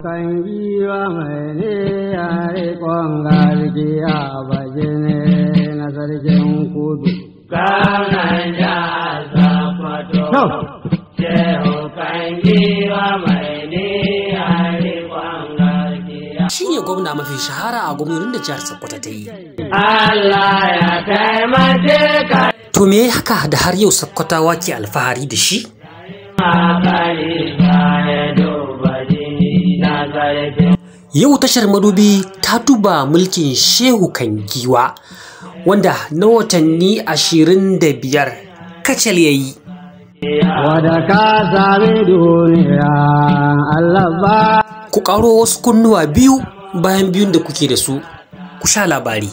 Kan giwa mai ne ya riƙon gargiya bajine na sarkin kudu. Gwamnan jihar Sokoto, Shehu kan giwa mai niyyar riƙon gaskiya. shi ne gwamna mafi shahara a gwamnonin da jihar Sokoto ta yi. Allah ya taimake ka To me ya haka da har yau Sokotawa ke alfahari da shi? bari ya duba jini na zarafin. Yau tashar madubi ta duba mulkin Shehu Kangiwa wanda na watanni ashirin da biyar kacal ya yi. Wada ka sami duniya Allah ba. Ku ƙaro wasu kunnuwa biyu bayan biyun da kuke da su, ku sha labari.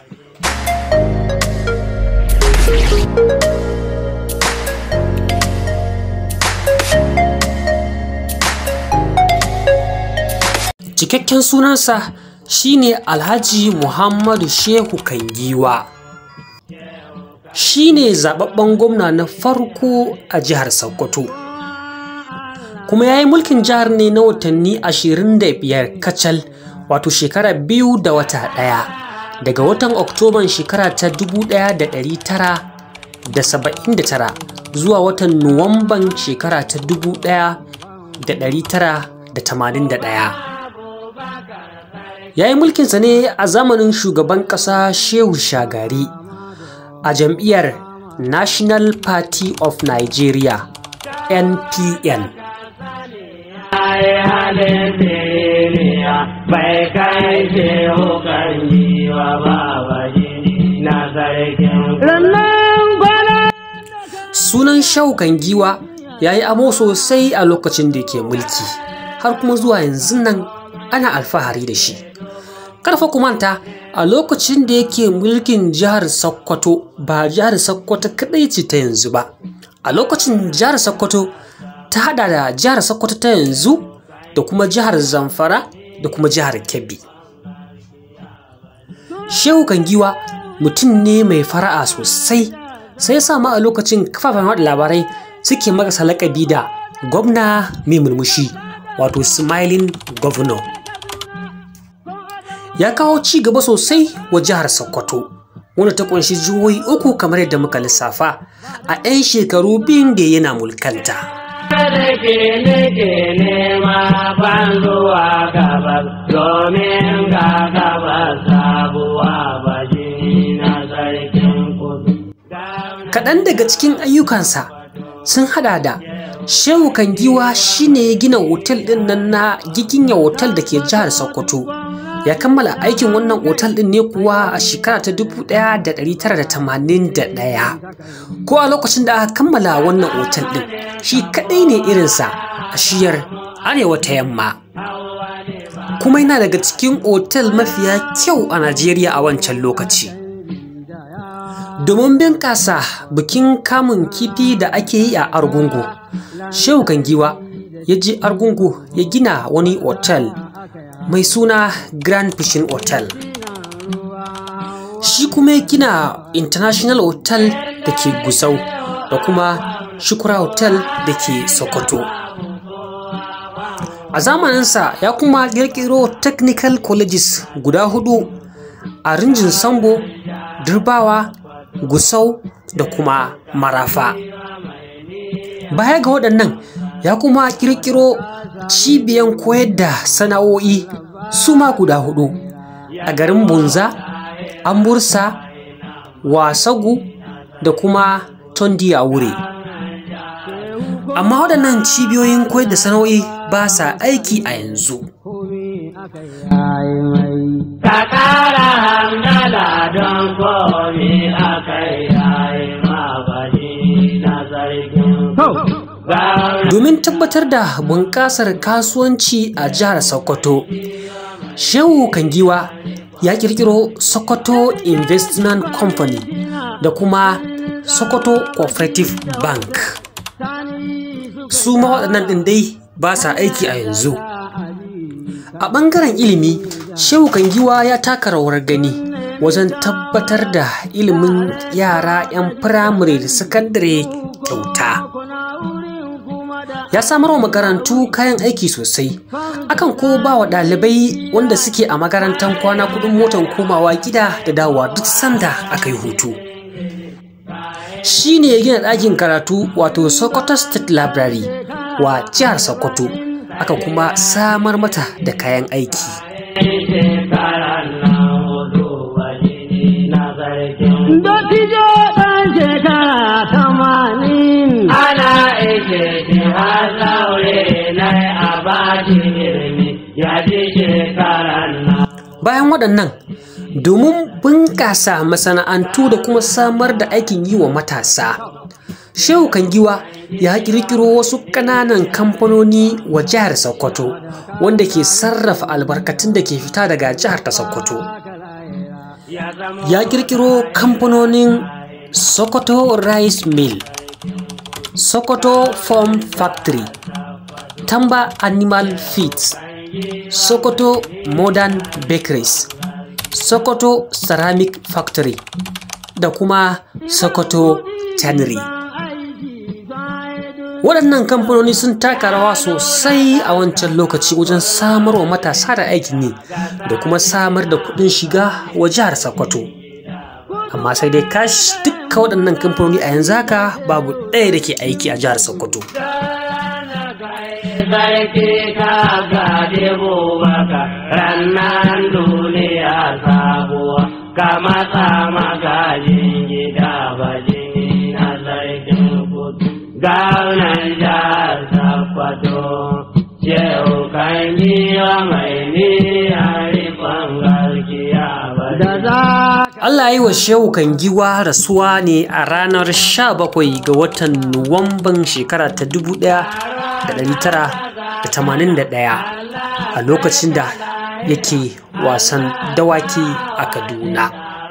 Cikakken sunansa shine Alhaji Muhammadu Shehu Kangiwa. Shi ne zababben gwamna na farko a jihar Sokoto. Kuma ya yi mulkin jihar ne na watanni 25 kacal wato shekara biyu da wata ɗaya daga watan Oktoban shekara ta 1979 zuwa watan Nuwamban shekara ta 1981. ya yi mulkinsa ne a zamanin shugaban ƙasa shehu shagari a jam'iyyar national party of nigeria npn Ai halin duniya bai kai shehu kan giwa ba jini na zarafin. Rannan kwana. sunan shaukan giwa ya yi amo sosai a lokacin da ke mulki har kuma zuwa yanzu nan ana alfahari da shi karfa kumanta a lokacin da yake mulkin jihar sokoto ba jihar sokoto kadai ce ta yanzu ba a lokacin jihar sokoto ta hada da jihar sokoto ta yanzu da kuma jihar zamfara da kuma jihar kebbi shehu kangiwa mutum ne mai fara'a sosai sai sa ma a lokacin kafafen haɗa labarai suke makasa lakabi da gwamna mai murmushi wato smiling governor ya kawo ci gaba sosai wa jihar sokoto wanda ta kunshi jihohi uku kamar yadda muka lissafa a 'yan shekaru biyun da yana mulkanta da ke nake nema ban zuwa gabas domin ga gabas sabuwa ba jini na sarkin kudu. kaɗan daga cikin ayyukansa sun hada da shehu kangiwa shine ya gina otel ɗin nan na giginya otel da ke jihar sokoto ya kammala aikin wannan otal ɗin ne kuwa a shekara ta 1981 ko a lokacin da aka kammala wannan otal ɗin shi kaɗai ne irinsa a shiyar arewa ta yamma kuma yana daga cikin otal mafiya kyau a najeriya a wancan lokaci domin bunƙasa bikin kamun kifi da ake yi a argungu shehu kangiwa ya je argungu ya gina wani otal mai suna grand fishing hotel shi kuma ya gina international hotel da ke gusau da kuma shukura hotel da ke sokoto a zamaninsa ya kuma ƙirƙiro technical colleges guda hudu a rinjin sambo durbawa gusau da kuma marafa baya ga waɗannan ya kuma ƙirƙiro cibiyan koyar da sana'o'i su ma guda hudu a garin bunza ambursa wasagu da kuma tondi a wuri amma waɗannan cibiyoyin koyar da sana'o'i ba sa aiki a yanzu Ai mai. Ka ƙara hamdala don komi a kai yayi ma ba jini na sarkin kudu. domin tabbatar da bunƙasar kasuwanci a jihar sokoto shehu kangiwa ya kirkiro sokoto investment company da kuma sokoto cooperative bank su ma waɗannan ɗin dai ba sa aiki a yanzu a ɓangaren ilimi shehu kangiwa ya taka rawar gani wajen tabbatar da ilimin yara 'yan firamare da sakandare kyauta ya samar wa makarantu kayan aiki sosai akan ko ba wa ɗalibai wanda suke a makarantar kwana kudin motan komawa gida da dawowa duk sanda aka yi hutu shi ne ya gina ɗakin karatu wato sokoto state library wa jihar sokoto aka kuma samar mata da kayan aiki Dottijo ɗan shekara tamanin. Ana ike shi har zaure na a bashi ilimi ya ji shekaran nan. bayan waɗannan domin bunƙasa masana'antu da kuma samar da aikin yi wa matasa shehu kangiwa ya ƙirƙiro wasu ƙananan kamfanoni wa jihar sokoto wanda ke sarrafa albarkatun da ke fita daga jihar ta sokoto ya ƙirƙiro kamfanonin sokoto rice mill sokoto farm factory tamba animal feeds sokoto modern bakeries sokoto ceramic factory da kuma sokoto tannery waɗannan kamfanoni sun taka rawa sosai a wancan lokaci wajen samar wa matasa da aikin yi da kuma samar da kuɗin shiga wa jihar sokoto amma sai dai kash dukka waɗannan kamfanoni a yanzu haka babu ɗaya da ke aiki a jihar sokoto Sarki ka gade bubaka rannan duniya sabuwa ka matsa magajin gida bajini na sarkin kudu gaunan jihar sakwato shehu kan yi wa mai ni a rikon garkiya Da za Allah yi wa Shehu Kangiwa rasuwa ne a ranar 17 ga watan Nuwamban shekara ta 1981 a lokacin da yake wasan dawaki a Kaduna.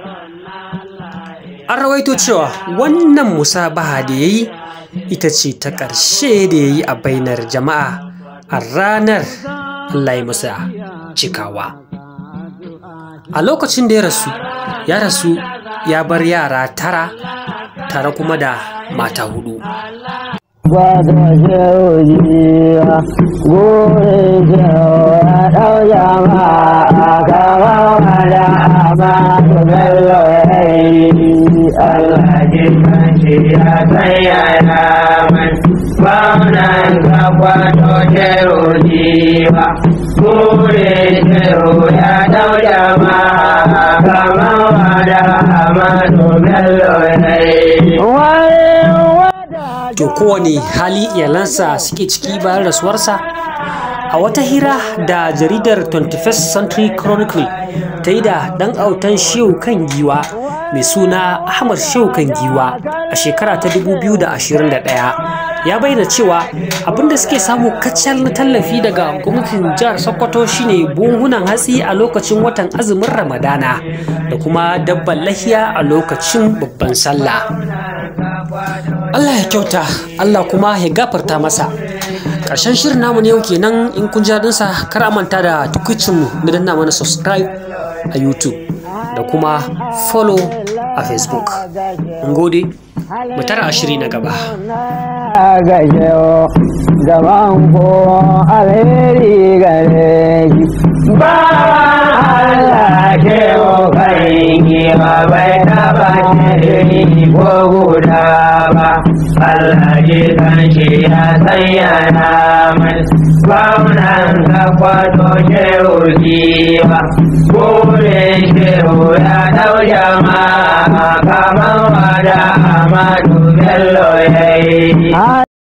An rawaito cewa wannan musabaha da ya yi ita ce ta ƙarshe da ya yi a bainar jama'a a ranar Allah ya masa cikawa. a lokacin da ya rasu ya rasu ya bar yara tara tare kuma da mata hudu Gwado shehujiya, gure shehu ya ɗau jama'a kama wada amma su bello ya yi Allah ji kanshi ya sanyaya mai gwamnan kakwato shehu jiwa. Gure shehu ya ɗau jama'a kama wada amma su bello ya yi. to kowane hali iyalansa suke ciki bayan rasuwarsa a wata hira da jaridar 21st century chronicle ta yi da dan autan shehu kan giwa mai suna ahmad shehu kan giwa a shekara ta 2021 ya bayyana cewa abinda suke samu kacal na tallafi daga gwamnatin jihar sokoto shine buhunan hatsi a lokacin watan azumin ramadana da kuma dabban lahiya a lokacin babban sallah Allah ya kyauta Allah kuma ya gafarta masa ƙarshen shirin namu ne yau kenan in kun ji daɗinsa kar a manta da tukucinmu na danna mana subscribe a youtube da kuma follow a facebook mun gode mu tara ashiri na gaba gashewa gaban ko alheri gare shi ba Allah ke kai ba bai taba shiri ko guda ba Allah ji kan shi ya sanya na mai gwamnan ka kwato shehu jiwa burin shehu ya dau jama'a kamar wada Amadu Bello ya yi